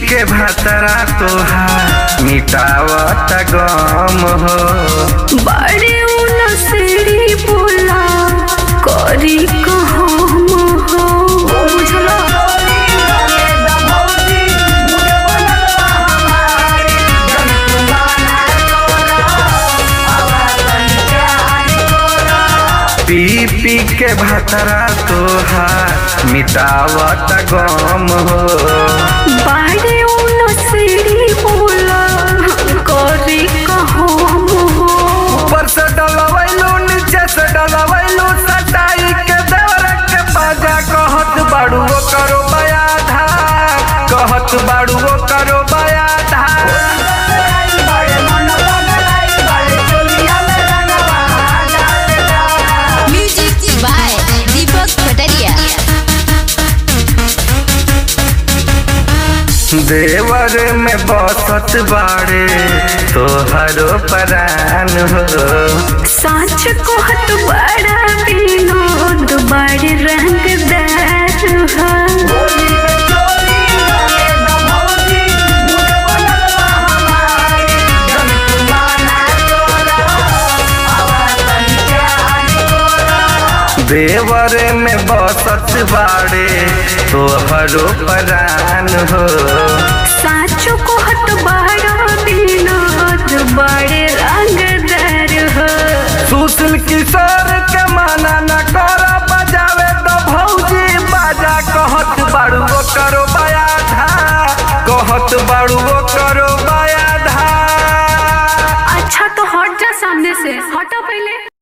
के भातरा तोहार मिटावत गम हो बड़े नसड़ी बोला करी कहम हो बुझला पी पी के भातरा तोहार मिटावत गम हो बड़े नसड़ी बोला करी कहम हो ऊपर से डलवैलू नीचे से डलवैलू सटाई के देवर के बाजा कहत बाड़ू वो करो बया धार कहत बाड़ू वो करो बया धार Music by Deepak Pataria. देवर में बसत बाड़े तोहरो परान हो साच कहत बड़ा विनोद बड़े रंगदार हो देवर में बसत बाड़े तोहरो परान हो साच कहत बड़ा विनोद बड़े रंगदार हो सुशील किशोर के माना न कर बजावे तो भौजी बाजा कहत बाड़ू वो करो बया धा कहत बाड़ू वो करो बया धा अच्छा तो हट जा सामने से हटा पहले